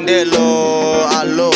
Wandelo, alo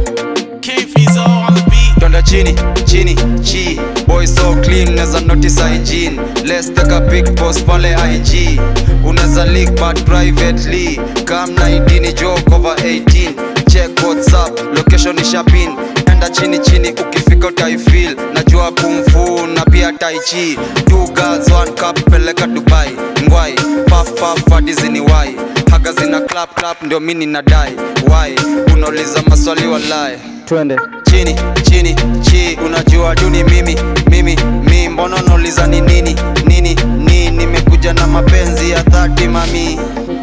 King Fizo on the beat. Twende chini, chini, chi Boy so clean, neza notice hygiene Let's take a big post pale IG Uneza leak but privately Come na idini joke over 18 Check what's up, location isha pin Enda chini chini ukifika utaifeel Najua kumfu na pia tai chi Two girls, one cup, peleka Dubai Ngwai, puff puff hadi zini wai Haga zina clap clap ndio mini nadai Why, unauliza maswali walai twende chini chini chi unajua duni mimi mimi mi mbona unauliza ni nini nini ni nimekuja na mapenzi ya dhati mami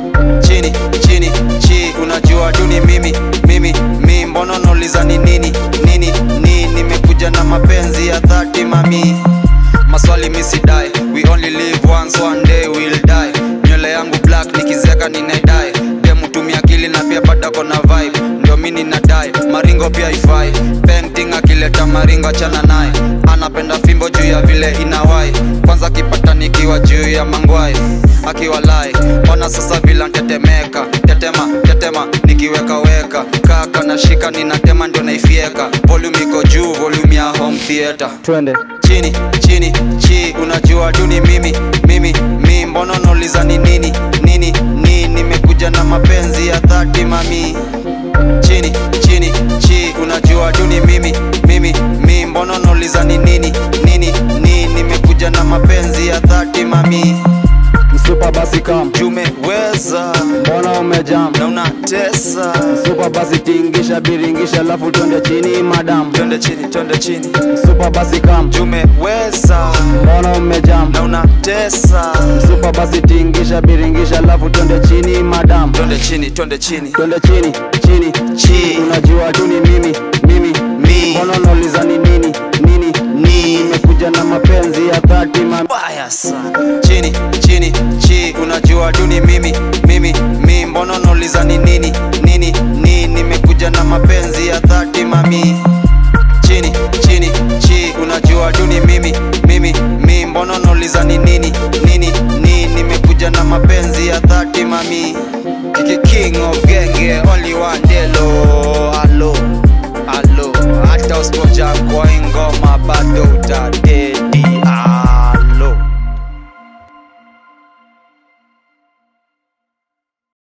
chini chini chi unajua duni mimi mimi mi mbona unauliza ni nini nini ni nimekuja na mapenzi ya dhati mami maswali misidai we only live once one day we'll die nywele yangu black nikizeka ninaidai demutumia akili na pia badako na vibe ndio mi ninadai maringo pia ifai painting akileta maringo chana naye anapenda fimbo juu ya vile inawai kwanza kipata nikiwa juu ya mangwai akiwa lai ona sasa vila ntetemeka tetema tetema nikiweka weka kaka nashika ninatema ndio naifieka volume iko juu volume ya home theater twende chini chini chi unajua duni mimi mimi mi mbona unauliza ni nini nini ni nimekuja na mapenzi ya dhati mami chini chini chi unajua duni mimi mimi mi mbona unauliza ni nini nini ni nimekuja na mapenzi ya dhati mami msupa basi kam jumeweza mbona umejam na unatesa msupa basi tingisha biringisha alafu twende chini madam twende chini twende chini msupa basi kam jumeweza mbona umejam na unatesa msupa basi tingisha biringisha alafu twende chini madam twende chini twende chini twende chini chini Chi. unajua tu ni mimi mimi Mi. mbona unauliza ni nini nini ni nimekuja na mapenzi ya dhati mami mbaya sana chini chini chi unajua duni mimi mimi mi mbona unauliza ni nini nini ni nimekuja na mapenzi ya dhati mami chini chini chi unajua duni mimi mimi mi mbona unauliza ni nini nini ni nimekuja na mapenzi ya dhati mami Kiki king of genge only one delo